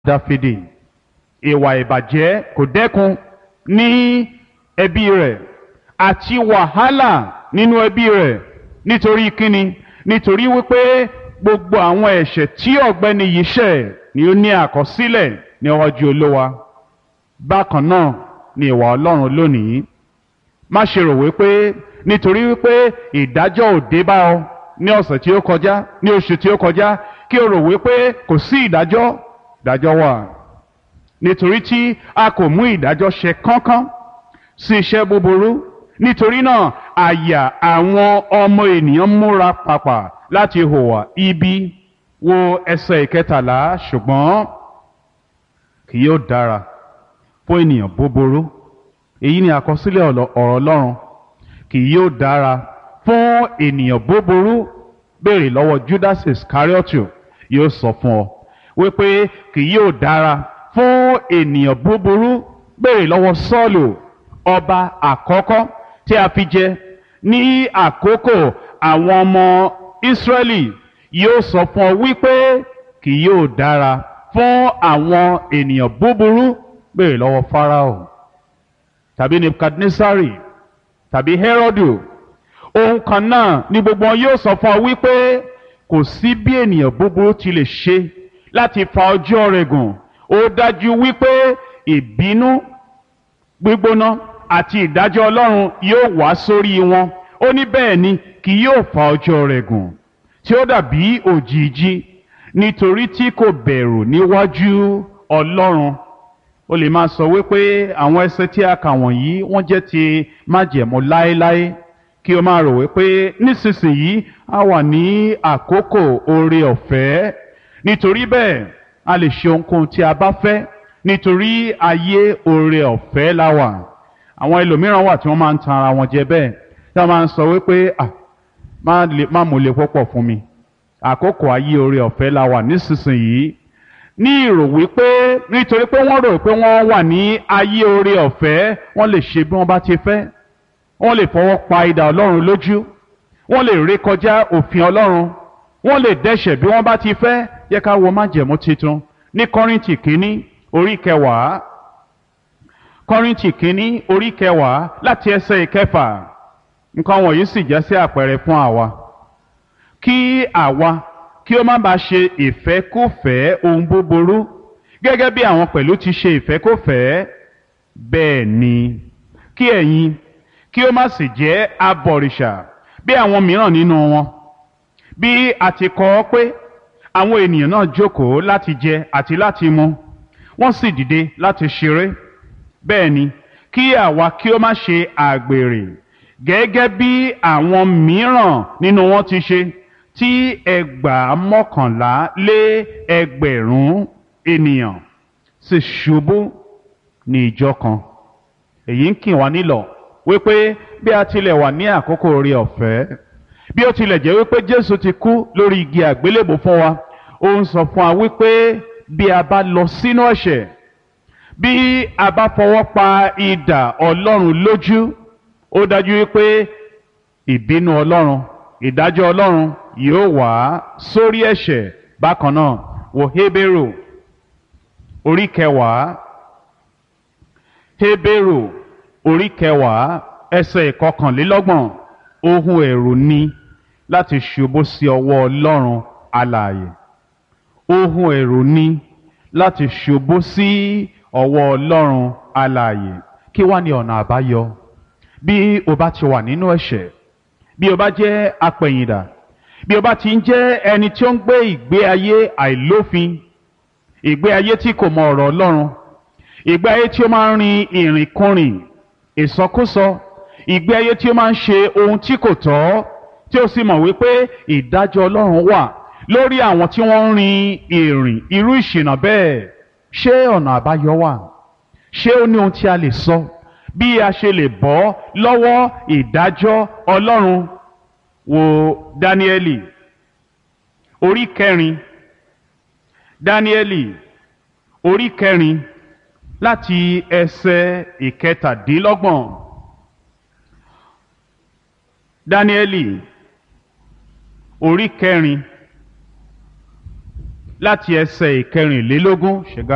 dáfídì ìwà ìbàjẹ́ kò dẹ́kun ní ẹbí rẹ̀ àti wàhálà nínú ẹbí rẹ̀ nítorí kíni nítorí wípé gbogbo àwọn ẹ̀ṣẹ̀ tí ọ̀gbẹ́ni yìí ṣẹ̀ ni ó ní àkọsílẹ̀ níwájú olówa bákan náà ni ìwà ọlọ́run lónìí má ṣe rò wípé nítorí wípé ìdájọ́ ò dé bá ọ ní ọ̀sẹ̀ tí ó kọjá ní oṣù tí ó kọjá kí o rò wípé kò sí ìdájọ́ ìdájọ́ wà nítorí tí a kò mú ìdájọ́ ṣe kánkán sí iṣẹ́ búburú nítorí náà àyà àwọn ọmọ ènìyàn múra pàpà láti hùwà ibi wo ẹsẹ̀ ìkẹtàlá ṣùgbọ́n kì yóò dára fún ènìyàn búburú èyí ni àkọsílẹ̀ ọ̀rọ̀ ọlọ́run kì yóò dára fún ènìyàn búburú béèrè lọ́wọ́ Judas Iscariotu yóò sọ fún ọ wípé kì yóò dára fún ènìyàn búburú béèrè lọ́wọ́ Sọ́ọ̀lù ọba àkọ́kọ́ tí a fi jẹ ní àkókò àwọn ọmọ Ísírẹ́lì yóò sọ fún ọ wípé kì yóò dára fún àwọn ènìyàn búburú béèrè lọ́wọ́ Fáráò tàbí Nebukadnesari tàbí Herodu ohun kan náà ni gbogbo wọn yóò sọ fún ọ wípé kò sí bí ènìyàn búburú ti lè ṣe láti fa ọjọ́ rẹ̀ gùn ó dájú wípé ìbínú gbígbóná àti ìdájọ́ Ọlọ́run yóò wá sórí wọn ó ní bẹ́ẹ̀ ni kì yóò fa ọjọ́ rẹ̀ gùn tí ó dàbí òjìji nítorí tí kò bẹ̀rù níwájú Ọlọ́run o lè máa sọ wípé àwọn ẹsẹ̀ tí a kà wọ̀nyí wọ́n jẹ́ ti májẹ̀mú láéláé kí o máa rò wípé nísinsìnyí a wà ní àkókò oore ọ̀fẹ́ nítorí bẹ́ẹ̀ a lè ṣe ohunkóhun tí a bá fẹ́ nítorí ayé oore ọ̀fẹ́ la wà àwọn ẹlòmíràn wà tí wọ́n máa ń tan ara wọn jẹ bẹ́ẹ̀ tí wọ́n máa ń sọ wípé ah má mú lè púpọ̀ fún mi àkókò ayé oore ọ̀fẹ́ la wà nísinsìnyí ní ìrò wípé nítorí pé wọ́n rò pé wọ́n wà ní ayé oore ọ̀fẹ́ wọ́n lè ṣe bí wọ́n bá ti fẹ́ wọ́n lè fọwọ́ pa idà ọlọ́run lójú wọ́n lè ré kọjá òfin ọlọ́run wọ́n lè dẹ́ṣẹ̀ bí wọ́n bá ti fẹ́ yẹ ká wo májẹ̀mú titun ní kọ́rìntì kínní orí kẹwàá kọ́rìntì kínní orí kẹwàá láti ẹsẹ̀ ìkẹfà nǹkan wọ̀nyí sì jẹ́ sí àpẹẹrẹ fún àwa kí àwa kí ó má bàa ṣe ìfẹ́kùfẹ́ ohun búburú gẹ́gẹ́ bí àwọn pẹ̀lú ti ṣe ìfẹ́kùfẹ́ bẹ́ẹ̀ ni kí ẹ̀yin kí ó má sì jẹ́ abọ̀rìṣà bí àwọn mìíràn nínú wọn bí a ti kọ ọ́ pé àwọn ènìyàn náà jókòó láti jẹ àti láti mu wọ́n sì dìde láti ṣeré bẹ́ẹ̀ ni kí àwa kí ó má ṣe àgbèrè gẹ́gẹ́ bí àwọn mìíràn nínú wọn ti ṣe tí ẹgbàá mọ́kànlá lé ẹgbẹ̀rún ènìyàn sì ṣubú ní ìjọ kan èyí ń kì wá nílọ̀ wípé bí a tilẹ̀ wà ní àkókò oore ọ̀fẹ́ bí ó tilẹ̀ jẹ́ wípé Jésù ti kú lórí igi àgbélébò fún wa ó ń sọ fún wa wípé bí a bá lọ sínú ẹ̀ṣẹ̀ bí a bá fọwọ́ pa idà Ọlọ́run lójú ó dájú wípé ìbínú Ọlọ́run ìdájọ́ Ọlọ́run yóò wá sórí ẹ̀ṣẹ̀ bákan náà wo Hébérù orí kẹwàá Hébérù orí kẹwàá ẹsẹ̀ ìkọkànlélọ́gbọ̀n ohun ẹ̀rù ni láti ṣubú sí ọwọ́ Ọlọ́run alààyè ohun ẹ̀rù ni láti ṣubú sí ọwọ́ Ọlọ́run alààyè kí wá ní ọ̀nà àbáyọ bí o bá ti wà nínú ẹ̀ṣẹ̀ bí o bá jẹ́ apẹ̀yìndà bí o bá ti ń jẹ́ ẹni tí ó ń gbé ìgbé ayé àìlófin ìgbé ayé tí kò mọ ọ̀rọ̀ Ọlọ́run ìgbé ayé tí ó máa ń rin ìrìnkúrìn ìsọkúsọ ìgbé ayé tí ó máa ń ṣe ohun tí kò tọ́ tí ó sì mọ̀ wípé ìdájọ́ Ọlọ́run wà lórí àwọn tí wọ́n ń rin ìrìn irú ìṣìnà bẹ́ẹ̀ ṣé ọ̀nà àbáyọ wà ṣé ó ní ohun tí a lè sọ bí a ṣe lè bọ́ lọ́wọ́ ìdájọ́ Ọlọ́run wo Dáníẹ́lì orí kẹrin Dáníẹ́lì orí kẹrin láti ẹsẹ̀ ìkẹtàdínlọ́gbọ̀n Dáníẹ́lì orí kẹrin láti ẹsẹ̀ ìkẹrìnlélógún ṣẹ̀gá.